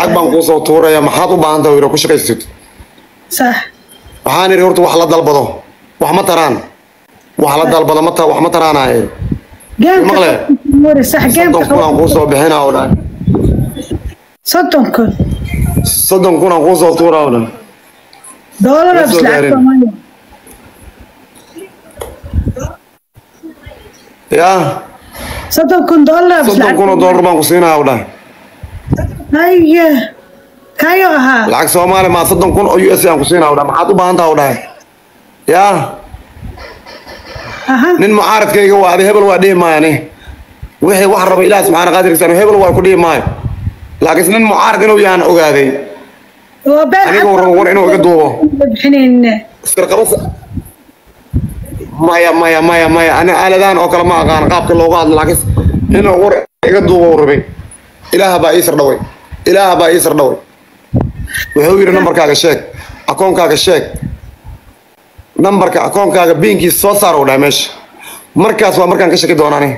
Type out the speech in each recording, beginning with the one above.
lacag baan kuu soo tuuraya maxaad u baahan tahay ku shaqaysatid sax waxaan idhi horta wax la dalbado wax ma taraan wax la dalbado ma ta wax ma taraanaaye geemka Maqle. Shamuuri, sax geemka soddon kun aan kuu soo bixinaa oo dhan soddon kun soddon kun aan kuu soo tuuraa oo dhan doolar Ma oo soo bis lacag gaarin. Soomaaliya. yaa soddon kun doolar oo bis soddon lacag kun oo doolar baan ku siinaa oo dhan haya kayo ahaa lacag soomaali maa soddon kun oo u s aan ku siinaa oo dhan maxaad u baahan tahay oo dhan yaa aha nin mucaaradkayga waa adi hebel waa dhihi maayani wixii wax raba ilaah subxaana qaadirkiisa hebel waa ku dhihi maayo laakiin nin mucaarad inuu yahan ogaaday waa been aniga cad- warraba war inuu iga duubo bixinayne sirqabasa maya maya maya maya ani aaladaan oo kale ma aqaan qaabka loogu hadlo laakiin inuu war iga duubo rabay ilaaha baa ii sardhaway ilaaha baa ii sardhaway wuxuu yidhi nambarkaaga sheeg akoonkaaga sheeg nambarka akoonkaaga biinkiisa soo saar u dhahay meesha markaas waa markaan ka shaki doonaani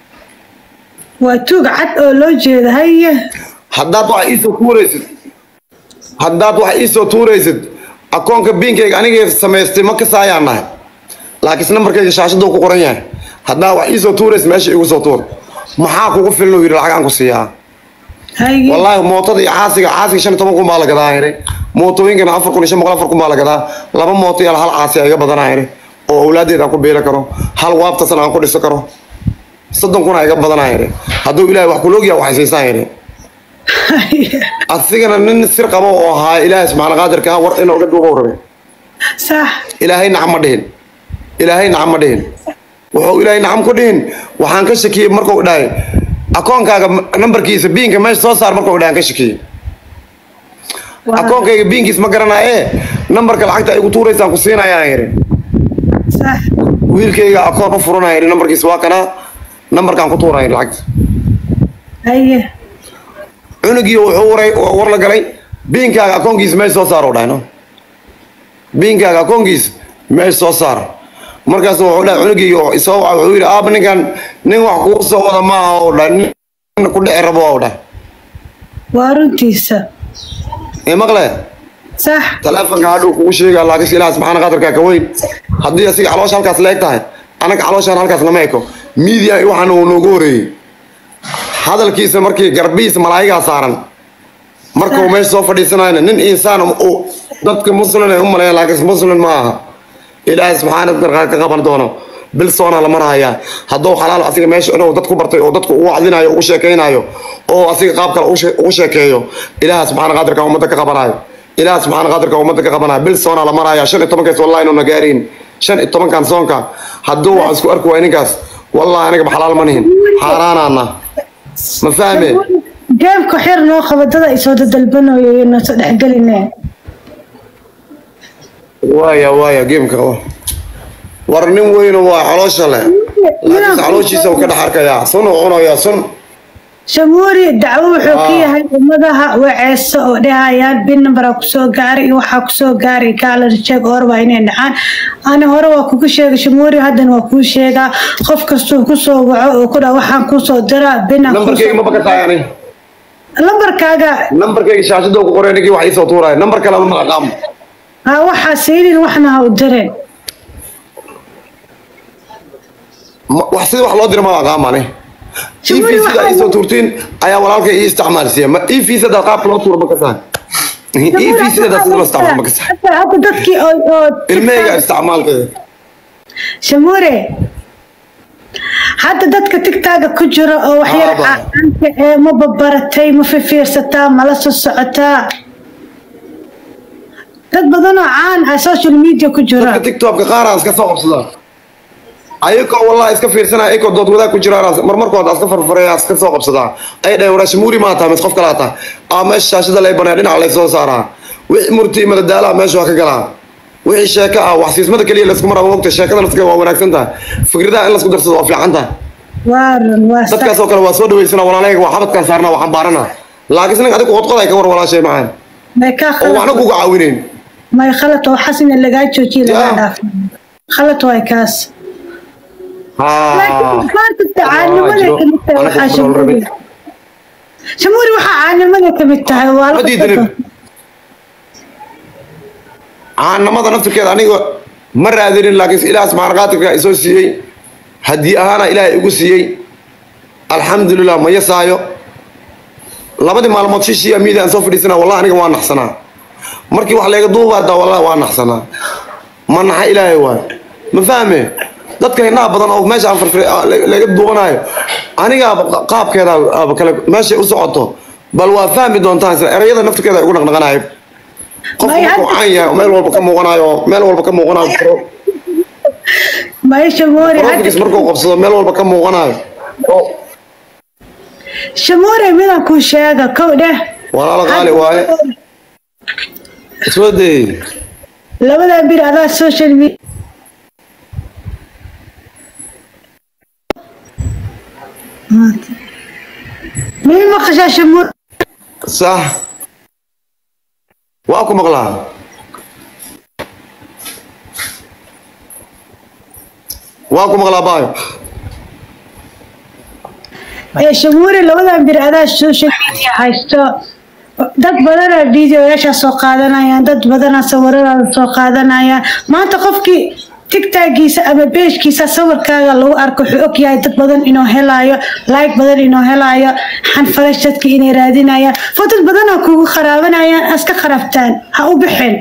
waa tuug cad oo loo jeeda haya haddaad wax iisoo tuuraysid haddaad wax iisoo tuuraysid akoonka biinkayga anigay samaystay ma kasaayaan nahay laakiin nambarkayga shaashaduu ku qoran yahay haddaad wax iisoo tuuraysid meesha igu soo tuur maxaa kugu filan uu yidhi lacag aan ku siiyaa haya wallaahi mootada iyo caasiga caasiga shan iyo toban kun baa la gadaa yidhi mootooyinkana afar kun iyo shan boqol afar kun baa la gadaa laba mooto iyo hal caasi a iga badanaa yidhi oo awlaadeed aan ku beeli karo hal waabtasan aan ku dhisi karo soddon kun a iga badanaa yidhi hadduu ilaahay wax kuloogiya waxay siisaan yidhi asigana nin sir qabo oo ahaa ilaahay subxaana qaadirka ah war inuu iga duubow rabay sax ilaahay nacam ma dhihin ilaahay nacam ma dhihin wuxuu ilaahay nacam ku dhihin waxaan ka shakiyey markuu dhahay akoonkaaga nambarkiisa biinka meesha soo saar markuu dhahay aan ka shakiyey akoonkayga biinkiis ma garanaaye nambarka lacagta ay ku tuuraysaan ku siinayaan yidhi sax wiilkayga akoon u furanaya yidhi nambarkiisa waa kanaa nambarkaan ku tuuraya yidhi lacagta haya cunugii wuxuu waray war la galay biinkaaga akoonkiisa meesha soo saar u dhahay no biinkaaga akoonkiisa meesha soo saar markaas wuxuu dhahay cunugii oo isoo waca wuxuu yidhi aaba ninkan nin wax kuu soo wada maaha oo dhahay nin ku dhici rabo oo dhahay waa runtiisa ee maqle sax taleefonka hadhuu kugu sheegaa laakiin ilaah subxaana qadarka ka weyn haddii asiga caloosha halkaas leeg tahay anaga calooshaan halkaas lama eko miidiya waxaana uu noogu horeeyey hadalkiisa markii garbihiisa malaayigaa saaran markuu meesha soo fadhiisanayna nin insaan uu dadka muslim ay u maleeya laakiin muslim ma aha ilaahay subxaana qadarka ka qaban doono bil soona la marahayaa hadduu xalaal asiga meesha inuu dad ku bartay oo dadku ugu cadlinayo ugu sheekaynayo oo asiga qaab kale ugu shee- ugu sheekeeyo ilaaha subxaana qadirka ummadda ka qabanayo ilaaha subxaana qadirka ummadda ka qabanayo bil soona la maraya shan iyo tobankaas wallahi inuuna gaariin shan iyo tobankan soonka hadduu wax isku arki waay ninkaas wallahi aniga ba xalaal ma nihin xaaraanaana ma fahme geemka xir noo qabadada ay soo dadalbanayo iyo noo soo dhexgeline waaya waaya geemka qaba war nin weyno waa caloosha leh laakiin calooshiisa uu ka dhex arkayaa sun uu cunayaa sun shamuuri dacwo wuxuu ka Ah. yahay ummadaha waceesa oo dhahayaan bin nambaraa kusoo gaaray iyo waxaa kusoo gaaray kaalan sheeg orba inay dhacaan ani hore waa kugu sheegay shamuuri haddana waa kuu sheegaa qof kastuu kusoo waco oo ku dhaa waxaan kusoo diraa binaan nambarkayga ma baka tahay ani lambarkaaga nambarkayga shaashada ku qoray ninkii wax iisoo tuuraya nambar kale ma aqaam ha waxaa siinin waxna ha u direen wax sida wax loo diro ma aqaam ani Shamuuri, EV sida waxaa- iisoo tuurtiin ayaa walaalkay ii isticmaalsiiya ma EV sida qaabka loo tuuro ma ka sahay EV sida sida loo isticmaalo ma ka sahay Hadda- hadda dadkii oo oo ilmahayga isticmaalkeeda shamuure hadda dadka tigtaaga ku jira oo waxyar Aaba. caanka ee ma babaratay ma fifiirsataa mala soo socotaa dad badan oo caan ah social media ku jira dadka tiktokka qaar aan iska soo qabsadaa ayagoo wallahi iska fiirsanaya ayagoo dood wadaag ku jiraan marmarkooda iska farfaraya iska soo qabsadaa ay dhahen waraa shamuuri maa tahay mis qof kalaa tahay aa meesha shaashada lay banaya dhinaca lay soo saaraa wixii murti madadaalaha meesha waa ka galaa wixii sheeko ah wax siismada keliya laysku maraa mogta sheekada laska waa wanaagsan tahay fikradaha in laisku darsado waa fiican tahay waa run waa sax dadkaas oo kale waa soo dhaweysana walaalahayga waa xabadkaan saarnaa waxaan baarana laakiin nin adigu qodqoday ka war walaashay macaan may kaa oo waxna khalad kuga caawinayn may khalad oo xasina lagaa joojiye lagaa Ya. dhaaf khalad waay kaas laakiin haa qaarka tacaanimada jiro. kamid tahay Anaga waxaa ku nool shamuuri rabi. shamuuri waxaa caanimada ka mid tahay waa ma diidanin caanamada naftirkeeda aniga ma raadinin laakiin ilaah subxaana qaadirka isoo siiyey haddii ahaana ilaahay igu siiyey alxamdulilah ma yasaayo labadii maalmood shishiya miidia aan soo fadhiisana wallahi aniga waa naxsanaa markii wax layga duubaada wallahi waa naxsanaa ma naxa ilaahay waay ma fahme dadka hindhaha badan oo meesha aan farfir laga duubanayo aniga qaabkeeda aba kale meeshay u socoto bal waa fahmi doontaan isla erayada naftirkeeda ay ugu dhaqdhaqanayo qof May markuu hadda- caan yahay oo meel walba ka muuqanayo oo meel walba ka muuqanayo maya shamuuri profilkiis hadda markuu qabsado meel walba ka muuqanayo oo shamuuri midaan kuu sheega kow dheh walaalo qaali waaye soo day labadan bir adaa social media mii maqashaa shamuur sax waa ku maqlaa waa ku maqlaa baayo ee shamuuri labadan bir adaa social media haysto dad badanaa videoyaashaa soo qaadanayaan dad badanaa sawiradaada soo qaadanayaan maanta qofkii tigtagiisa ama beejkiisa sawirkaaga lagu arko wuxuu og yahay dad badan inuu helaayo like badan inuu helaayo xanfalash dadka inay raadinayaan fo dad badanaa kugu qaraabanayaan aska qarabtaan ha u bixin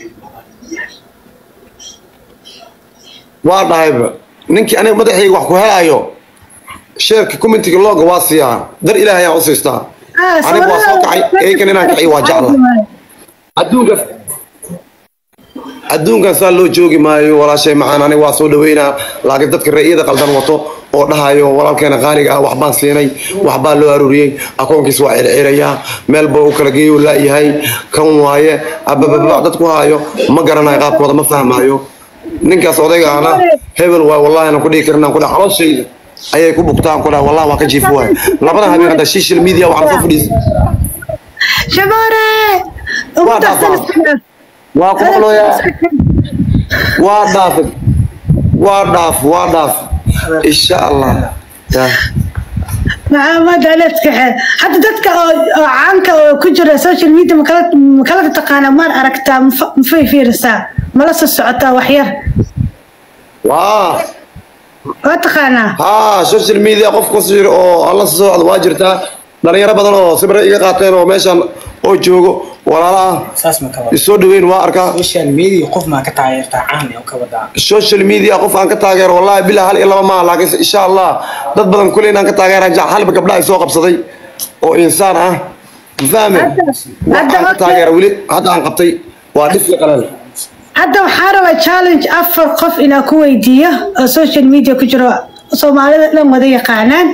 waa dhahayba ninkii aniga madaxayga wax ku helayo sheerka commentiga looga waa siiyaa dar ilaahay aan u siistaa Ah, aniga waa soo kacay sawirada- eykan inaan kacay waa jecla adduunka adduunkan saa loo joogi maayo walaashay macaan aniga waa soo dhaweynaa laakiin dadka ra'yada qaldan wato oo dhahayo walaalkeena qaaliga ah waxbaan siinay waxbaa loo aruuriyey akoonkiis waa circirayaa meel baa u kala geeyo laayahay kan waaye abababa dadku haayo ma garanayo qaabkooda ma fahmaayo ninkaas odayga ana hebel waay wallahi aan ku dhihi karin aan ku dhaha calooshayda ayay ku bugtaan ku dhaha wallahi waa ka jiif waay labadan habeen hadda social media waxaan soo fadhiis shamoore ugu Waa darsan dhaafaa. iska- waa ku maqlooyaa waa dhaaf waa dhaaf waa dhaaf insha allah Ya. maxamed aleedkaxe hadda dadka oo oo caanka oo ku jira social media makala makalada taqaana maad aragtaa mafa- mafay fiirisaa mala soo socotaa waxyar waa waa taqaanaa haa social media qof ku sir oo alla soo socda waa jirtaa dhalinyaro badan oo sibir iga qaateen oo meeshan oo joogo walaala ah saas ma ka wada isoo dhaweyn waa arkaa social media qof maa ka taageertaa caan oo ka wadaa social media qof aan ka taageero wallahi bilaa hal iyo laba maaha laakiin insha allah dad badan kuley inaan ka taageera jac halba gabdhaha ay soo qabsaday oo insaan ah ma fahme Hadda- wax hadda aan ka okay. taageera weli hadda aan qabtay waa dhif iyo qalal hadda waxaa rabaa challenge afar qof inaa ku weydiiyo oo social media ku jiro soomaalida dhan wada yaqaanaan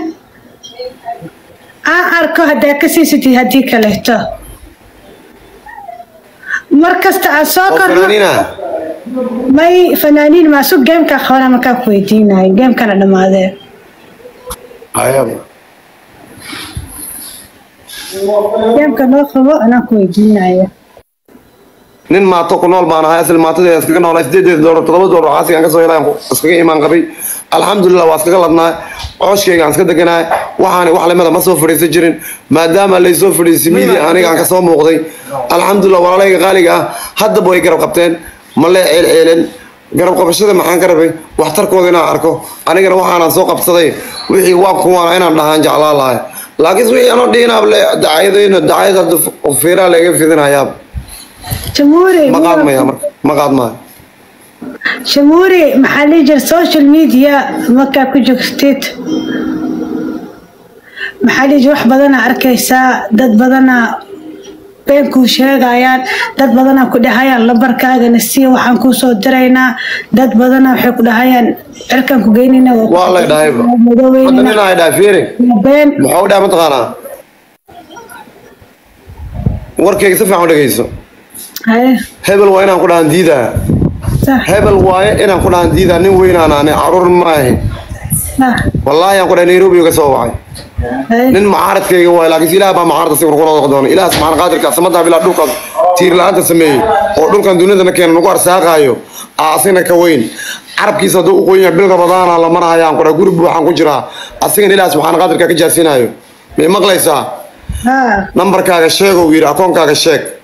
aan arko haddaa ka siisatid haddii kaleeto mar kasta aan soo oo korno fanaaniina may fanaaniin maasu gamekaa qabana markaa ku weydiinayo gamekana dhammaadee ayaba gameka noo qabo anaa ku weydiinayo nin maato ku nool baan ahay asal maatadeeda iskaga noolaa sideedeed doolar toddoba doolar caasigaan ka soo helay iskaga imaan qabay alxamdulilah waa iskaga ladnaa cooshkayga aan iska deganahay waxaani wax lamida ma soo fadhiisan jirin maadaama lay soo fadhiisay midia aniga aan ka soo muuqday alxamdulilah walaalayga qaaliga ah haddaba way garab qabteen ma lee ceelceelen garab qabashada maxaan ka rabay waxtarkooda inaan arko anigana waxaanaan soo qabsaday wixii waa kuwaana inaan dhahaan jeclaa lahay laakiin wixii anoo dhihinaab le dacayadayna dacayad hadda fiiraa laga fidinayaab jamuuri ma qaadmaya marka ma qaadmaayo jamuuri maxaa lihi jira social media markaa ku jirtid maxaa lihi jira wax badanaa arkaysaa dad badanaa beenkuu sheegayaan dad badanaa ku dhahayaan lambarkaagana sii waxaan kuu soo diraynaa dad badanaa waxay ku dhahayaan cirkaan ku geynayna waa lay dhahayba hadda madoobeynina nin ay dhahay fiiri been muxuu dhahay mataqaanaa warkayga si fiican u dhegeyso haye hebel waa inaan ku dhahan diidaa sax hebel waaye inaan ku dhahan diidaa nin weynaan ani caruur maahe sax wallaahi aan ku dhahay nairobi uga soo wacay haye nin mucaaradkayga waaye laakiin ilaah baa mucaarada si kula noqon doona ilaah subxaana qaadirka samadaa bilaa dhulkaas tiir la-aanta sameeyey oo dhulkan dunidana keena nagu arsaaqaayo aa asigna ka weyn carabkiisa hadduu u qoyan yahay bil rabadaana la marahayaan ku dhahay guri buuxaan ku jiraa asigana ilaah subxaana qaadirka ka jaasinayo may maqlaysaa haa nambarkaaga sheeg uu yidhi akoonkaaga sheeg